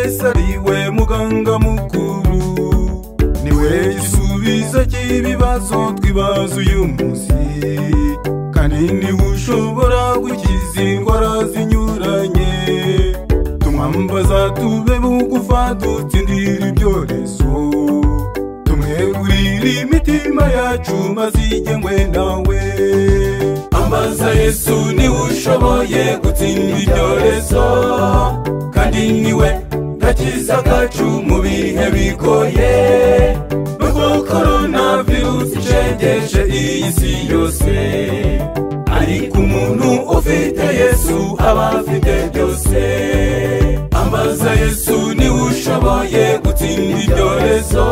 niwe muganga mukuru niwe gisubizo cy'ibibazo twibaza uyu munsi kandi niwe ushobora gukiza indwara zinyuranye tumwambaza tube bugufa dutsindira ibyorezo tumwegurire imitima yacu maze igengwe nawe ambaza yesu niwe ushoboye gutsinda ibyorezo kandi niwe gakiza kacu mu bihe bigoye nubwo korona virusi icengeje iyi si yose ariko umuntu ufite yesu aba afite byose ambaza yesu niwe ushoboye gutsinda ibyorezo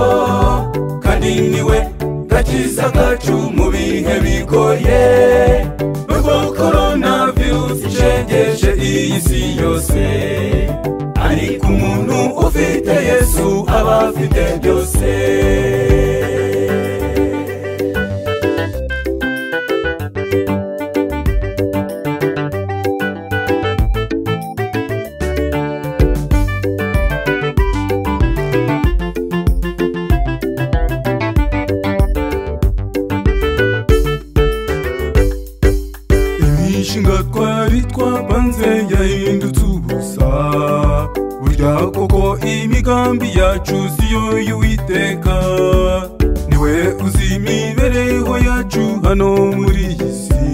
kandi niwe gakiza kacu mu bihe bigoye nubwo korona virusi icengeje iyi si yose ariko umuntu ufite yesu aba afite byose imishinga twari twapanze yahindutse ubusa burya koko imigambi yacu siyo y'uwiteka niwe uzi imibereho yacu hano muri iyi si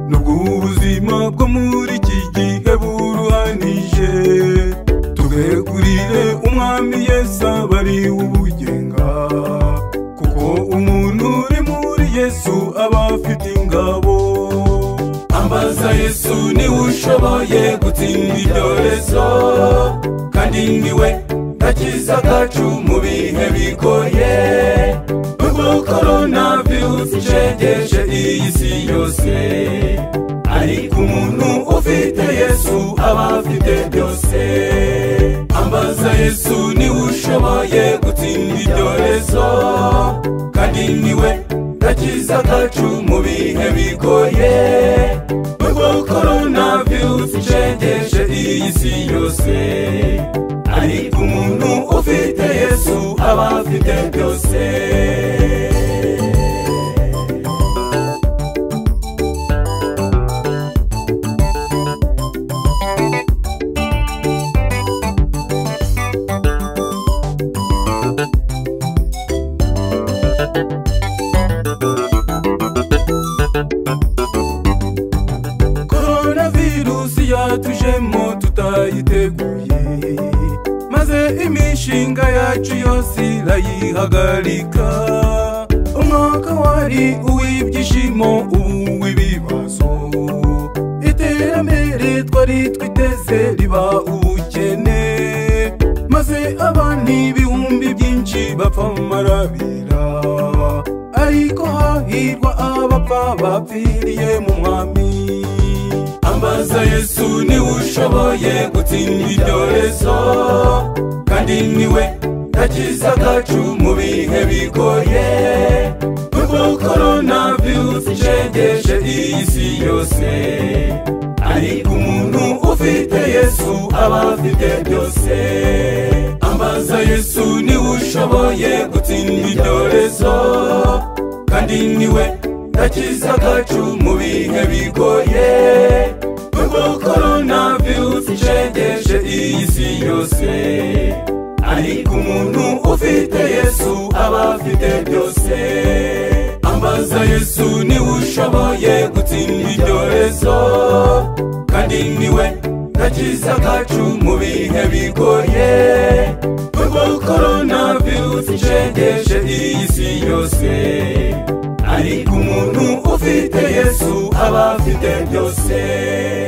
nubwo ubuzima bwo muri iki gihe buruhanije tubegurire umwami yesu aba ari ubugenga kuko umuntu uri muri yesu aba afite ingabo ambaza yesu niwe ushoboye gutsinda ibyorezo kandi niwe gakiza kacu mu bihe bigoye nubwo korona virusi icengeje iyi si yose ariko umuntu ufite yesu aba afite byose ambaza yesu niwe ushoboye gutsinda ibyorezo kandi niwe gakiza kacu mu bihe bigoye nubwo korona virusi icengeje iyi si yose ariko umuntu ufite yesu aba afite byose korona virusi yatujemo tutayiteguye maze imishinga yacu yose irayihagarika umwaka wari uw'ibyishimo ubu w'ibibazo iterambere twari twiteze riba ubukene maze abana ibihumbi byinshi bapfa mu marabira ariko hahirwa abapfa bapfiriye mu mwami ambaza yesu niwe ushoboye gutsinda ibyorezo kandi niwe gakiza kacu mu bihe bigoye nubwo korona virusi icengeje iyi si yose ariko umuntu ufite yesu aba afite byose ambaza yesu niwe ushoboye gutsinda ibyorezo kandi niwe gakiza kacu mu bihe bigoye nubwo korona virusi icengeje iyi si yose ariko umuntu ufite yesu aba afite byose ambaza yesu niwe ushoboye gutsinda ibyorezo kandi niwe gakiza kacu mu bihe bigoye nubwo korona virusi icengeje iyi si yose ariko umuntu ufite yesu aba afite byose